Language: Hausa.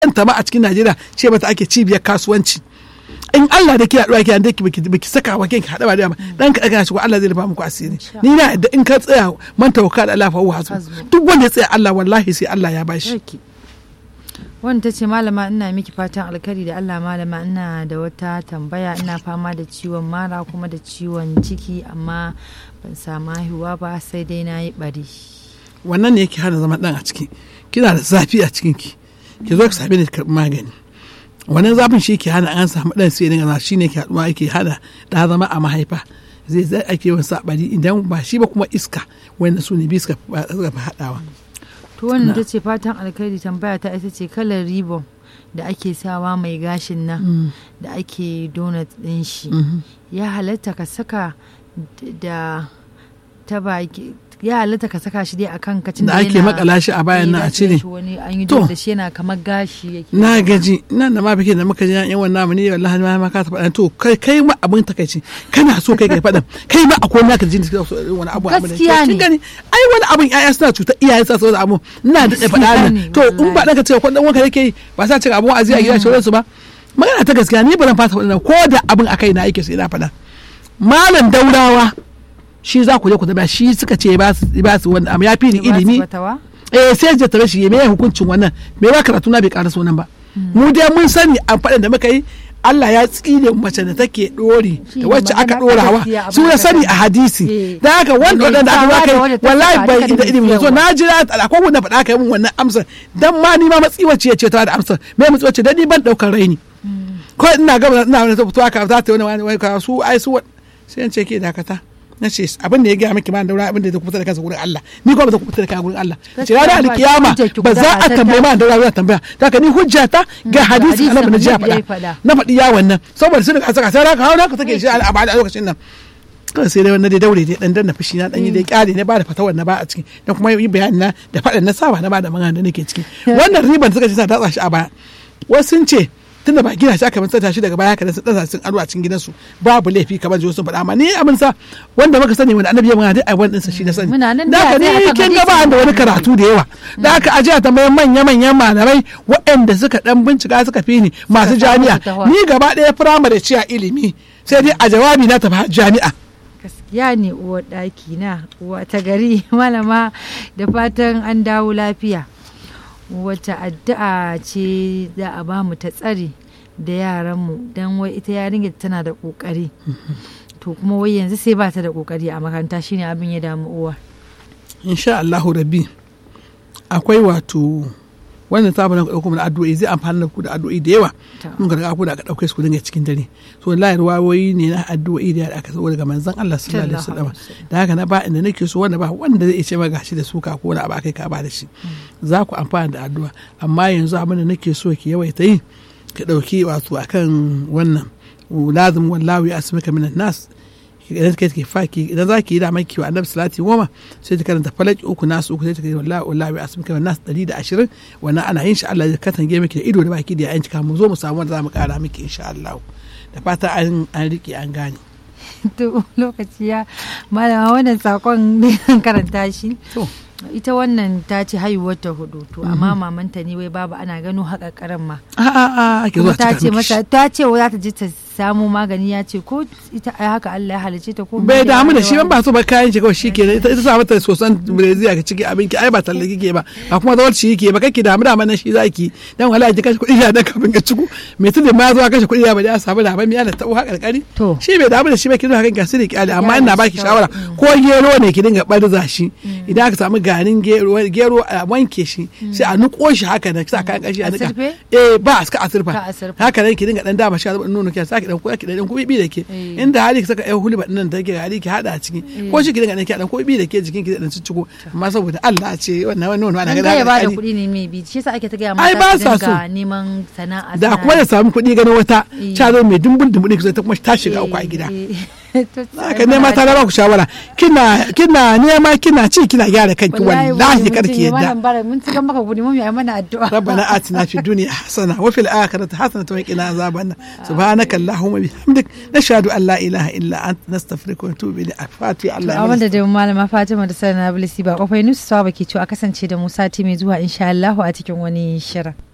kanta ma a cikin Najeriya ce mata ake cibiyar kasuwanci in Allah da kina ɗuwa kina da baki baki saka wa kinki haɗa ba da ba dan ka daga shi ko Allah zai rufa muku asiri ni na da in ka tsaya man tawakka da Allah fa huwa hasbu duk wanda ya tsaya Allah wallahi sai Allah ya bashi wanda ta ce malama ina miki fatan alkari da Allah malama ina da wata tambaya ina fama da ciwon mara kuma da ciwon ciki amma ban samu haihuwa ba sai dai na yi bari wannan ne yake hana zama dan a ciki kina da zafi a cikin ki ki zo ki same ni karɓi magani wannan zafin shi ke hana an samu dan sai dinga shi ne ke haɗuwa yake hana da zama a mahaifa zai zai ake yawan sabari idan ba shi ba kuma iska wanda su ne bi suka fi haɗawa to wannan ta ce fatan alkhairi tambaya ta ita ce kalar ribon da ake sawa mai gashin nan da ake donut din shi ya halatta ka saka da ta baki ya halatta ka saka shi dai a kan kacin da ake makala shi a bayan nan a cire wani an yi da shi yana kamar gashi yake na gaji nan da ma bikin da muka ji yan wannan namu ne wallahi ma ka ta faɗa to kai kai ma abin takaici kana so kai kai faɗan kai ma akwai naka jin da so wani abu abin gaskiya ne gani ai wani abin ƴaƴa suna cuta iyayen sa saboda abu ina da faɗa nan to in ba ɗanka ce ko dan wanka yake yi ba sa cin abun aziya a gida shi su ba magana ta gaskiya ni ba zan fata faɗa ko da abin akai na yake sai na faɗa malam daurawa shi za ku je ku zama shi suka ce ba su ba su wanda amma ya fi ni ilimi eh sai ya tare shi me hukuncin wannan me ba karatu na bai ƙara sunan ba mu dai mun sani an faɗin da muka yi Allah ya tsine mace da take dori da wacce aka dorawa su ya sani a hadisi da haka wanda wadanda aka baka wallahi bai da ilimi so na jira akwai wanda faɗa ka yi min wannan amsar dan ma ni ma matsiwaci ya ce ta da amsar me matsiwaci dan ni ban daukar raini ko ina gaba ina wani ta fito aka za ta wani wani su ai su sai ce ke dakata na ce abin da ya gaya miki ma daura abin da ya kubuta da kansa gurin Allah ni kuma ba ta kubuta da kansa gurin Allah ce ranar alkiyama ba za a tambaye ma daura za tambaya ta ka ni hujja ta ga hadisi annabi na jiya faɗa na faɗi ya wannan saboda sun ka saka sai ka hawo ka take shi a bada lokacin nan kawai sai dai wannan dai daure dai dan danna fushi na dan yi dai kyale ne ba da fatawar na ba a ciki da kuma yi bayani na da faɗan na saba na ba da magana da nake ciki wannan riban suka ce sa datsa shi a baya wasu sun ce tunda ba gina shi aka manta shi daga baya kada su dasa sun aro a cikin gidansu babu laifi kamar jiyo sun faɗa amma ni abin sa wanda muka sani wanda annabi ya magana dai a wannan sa shi na sani da haka ni kin ga ba da wani karatu da yawa da haka aje a tambayan manya manyan malamai waɗanda suka dan bincika suka fi ni masu jami'a ni gaba ɗaya firamare ce a ilimi sai dai a jawabi na tafi jami'a gaskiya ne uwar ɗaki na uwa ta gari malama da fatan an dawo lafiya wata addu'a ce za a ba mu ta tsari da yaranmu don wai ita yarinya tana da kokari to kuma wai yanzu sai ba ta da kokari a makaranta shine abin ya damu uwa insha Allahu rabbi akwai wato wannan sabon da ɗauko mana addu'o'i zai amfani da ku da addu'o'i da yawa mun ga ku da aka ɗauke su ku dinga cikin dare so wallahi ruwayoyi ne na addu'o'i da aka zo daga manzon Allah sallallahu alaihi wasallam da haka na ba inda nake so wanda ba wanda zai ce ma gashi da suka ko wani abu akai ka ba da shi za ku amfana da addu'a amma yanzu abin da nake so ki yawaita yi ki ɗauki wato akan wannan lazim wallahu ya asmaka minan nas idan kai ke faki idan za ki yi da mai kiwa annabi salati goma sai ta karanta falaki uku nasu uku sai ta kai wallahi wallahi asmaka minan nas 120 wannan ana yin shi Allah ya katange miki da ido da baki da yayin cika mu zo mu samu wanda za mu kara miki insha Allah da fata an an rike an gane to lokaci ya malama wannan sakon ne karanta shi ita wannan ta ce haihuwar ta hudu to amma mamanta ne wai babu ana gano haƙaƙaran ma a a a ake zuwa ta ce mata ta ce za ta je ta samu magani ya ce ko ita ai haka Allah ya halice ta ko bai damu da shi ban ba so ba kayan shi kawai shi ke ita ita sa mata sosan breziya ka ciki abinki ai ba talle kike ba ba kuma zawar shi yake ba kake damu da nan shi zaki dan wala ki kashe kuɗi ya dan kafin ka ciku me tun da ma zuwa kashe kuɗi ya ba da samu da ban miya da tabo haka kari shi bai damu da shi ba ki zuwa kan gasiri ki ali amma ina baki shawara ko gero ne ki dinga barza shi idan aka samu garin gero gero a wanke shi sai a nuko shi haka nan sa kan kashi a nika eh ba a asirfa haka nan ki dinga dan dama shi a zuba nono ki saki dan ko ki dan kubi da ke inda hali ki saka ai hulba din nan da ke hali ki hada a ciki ko shi ki dinga dan ki dan kubi da ke jikin ki dan cicciko amma saboda Allah ce wannan wannan wannan ana ga ya bada kuɗi ne mai bi shi yasa ake ta ga ai ba sa so neman sana'a da kuma ya samu kuɗi ganin wata ta zo mai dumbul dumbul ki ta kuma ta shiga uku a gida haka nema ta ba ku shawara kina kina nema kina ci kina gyara kanki wallahi karki yadda mun ci maka gudi mun yi mana addu'a rabbana atina fid dunya hasana wa fil akhirati hasanatan wa qina azaban subhanaka allahumma bihamdik nashhadu an la ilaha illa anta nastaghfiruka wa natubu ilayk fati allah a wanda da malama fatima da sana bilisi ba kofai nusu sawa baki cewa kasance da musa mai zuwa insha Allah a cikin wani shirin